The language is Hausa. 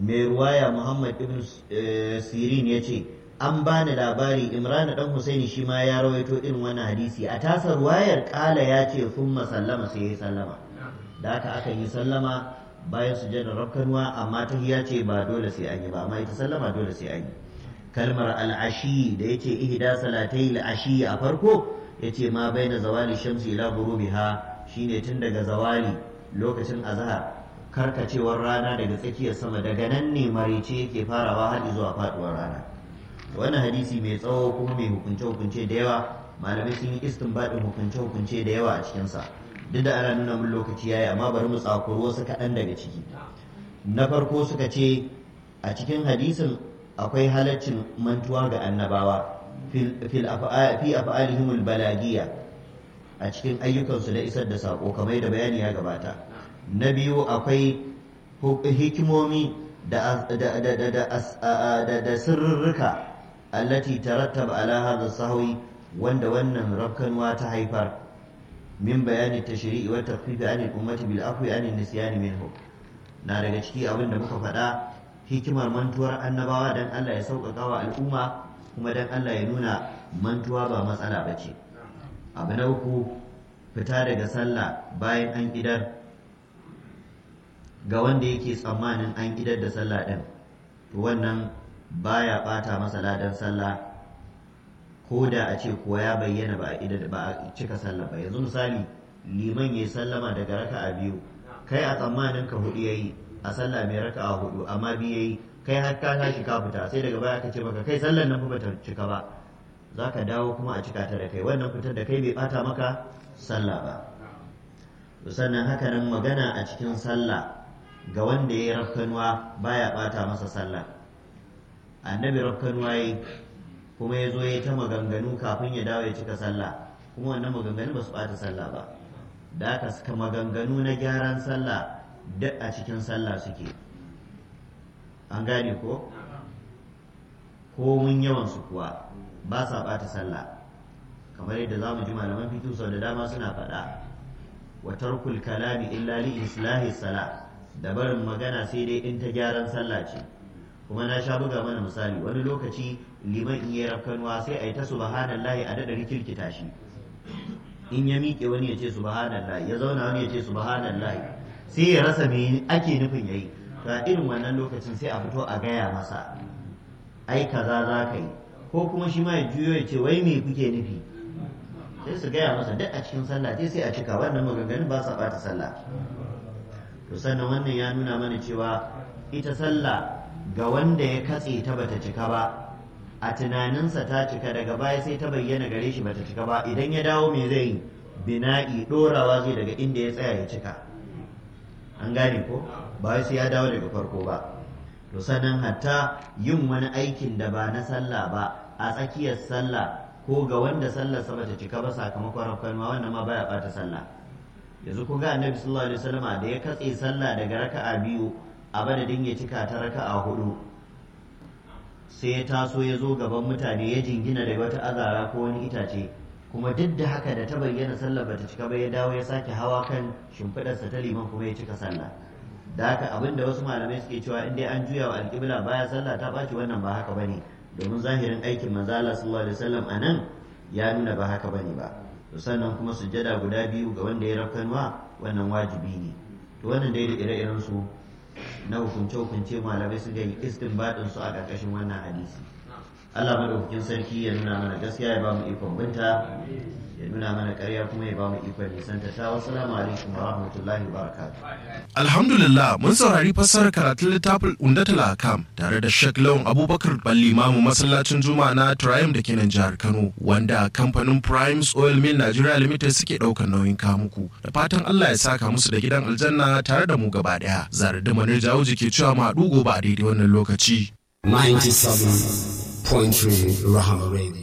mai ruwaya muhammad ibn sirin ya ce an bani labari imran dan husaini shi ma ya rawaito irin wannan hadisi a tasa ruwayar kala ya ce thumma sallama sai ya sallama da haka aka yi sallama bayan sujadar rakkanwa amma tahiyya ce ba dole sai an yi ba amma ita sallama dole sai an yi kalmar al'ashi da yace ihda salatai al'ashi a farko yace ma baina zawali shamsi ila ghurubiha shine tun daga zawali lokacin azhar karkacewar rana daga tsakiyar sama daga nan ne marice yake farawa har zuwa faduwar rana wannan hadisi mai tsawo kuma mai hukunce hukunce da yawa malamai sun yi istinbadin hukunce hukunce da yawa a cikin sa duk da ana nuna mun lokaci yayi amma bari mu tsakuro wasu kaɗan daga ciki na farko suka ce a cikin hadisin akwai halaccin mantuwa ga annabawa fi af'alihim balagiya a cikin ayyukansu da isar da sako kamar da bayani ya gabata na biyu akwai hikimomi da sirrurruka allati tarattaba ala hadha sahwi wanda wannan rakkanwa ta haifar min bayani tashri'i wa takhfifi anil ummati bil afwi anil nisyani minhu na daga ciki abin da muka faɗa hikimar mantuwar annabawa dan Allah ya sauƙaƙa wa al'umma kuma dan Allah ya nuna mantuwa ba matsala ba ce abu na uku fita daga sallah bayan an idar ga wanda yake tsammanin an idar da sallah ɗin to wannan baya ɓata masa ladan sallah ko da a ce kuwa ya bayyana ba a idar ba a cika sallah ba yanzu misali liman ya sallama daga raka'a biyu kai a tsammanin ka hudu yayi a sallah mai raka'a hudu amma biyu yayi kai har ka tashi ka fita sai daga baya ka ce maka kai sallar nan fa bata cika ba za ka dawo kuma a cika ta da kai wannan fitar da kai bai bata maka sallah ba sannan haka nan magana a cikin sallah ga wanda ya yi rafkanuwa baya bata masa sallah annabi rafkanuwa yi kuma ya zo ya ta maganganu kafin ya dawo ya cika sallah kuma wannan maganganu ba su bata sallah ba da aka suka maganganu na gyaran sallah duk a cikin sallah suke an gane ko ko mun yawan su kuwa ba sa bata sallah kamar yadda za mu ji malaman fito sau da dama suna faɗa wa tarkul kalami illa li islahi sala da barin magana sai dai in ta gyaran sallah ce kuma na sha buga mana misali wani lokaci liman in yi rafkanuwa sai a yi ta subhanallahi a daɗa rikirkita shi in ya miƙe wani ya ce subhanallahi ya zauna wani ya ce subhanallahi sai ya rasa me ake nufin yayi ga irin wannan lokacin sai a fito a gaya masa ai kaza za ka yi ko kuma shi ma ya juyo ya ce wai me kuke nufi sai su gaya masa duk a cikin sallah sai sai a cika wannan maganganun ba sa bata sallah to sannan wannan ya nuna mana cewa ita sallah ga wanda ya katse ta bata cika ba a tunaninsa ta cika daga baya sai ta bayyana gare shi bata cika ba idan ya dawo me zai yi bina'i dorawa zai daga inda ya tsaya ya cika an gane ko ba sai ya dawo daga farko ba to sannan hatta yin wani aikin da ba na sallah ba a tsakiyar sallah ko ga wanda sallar sa bata cika ba sakamakon rafkanwa wannan ma baya bata sallah yanzu ku ga annabi sallallahu alaihi wasallama da ya katse sallah daga raka'a biyu a madadin ya cika ta raka'a hudu sai ya taso ya zo gaban mutane ya jingina da wata azara ko wani itace kuma duk da haka da ta bayyana sallah bata cika ba ya dawo ya sake hawa kan shimfiɗarsa ta liman kuma ya cika sallah da haka abin da wasu malamai suke cewa in dai an juya wa alƙibla baya sallah ta ɓaci wannan ba haka bane domin zahirin aikin manzo Allah sallallahu alaihi wasallam anan ya nuna ba haka bane ba to sannan kuma sujjada guda biyu ga wanda ya rafkanwa wannan wajibi ne to wannan dai da ire-iren su na hukunce hukunce malamai su ga istinbadin su a ƙarƙashin wannan hadisi Allah madaukakin sarki ya nuna mana gaskiya ya ba mu ikon binta ya nuna mana ƙarya kuma ya ba mu ikon nisanta ta wassalamu alaikum wa rahmatullahi wa barakatuh Alhamdulillah mun saurari fassarar karatun littafin Undatul Akam tare da Sheikh Lawan Abubakar Balli Mamu masallacin Juma'a na Triumph da ke nan jihar Kano wanda kamfanin Primes Oil Mill Nigeria Limited suke ɗaukar nauyin kamuku da fatan Allah ya saka musu da gidan aljanna tare da mu gaba ɗaya. Zare da Manir Jawuji ke cewa ma gobe a daidai wannan lokaci. 97.3 Rahama Radio.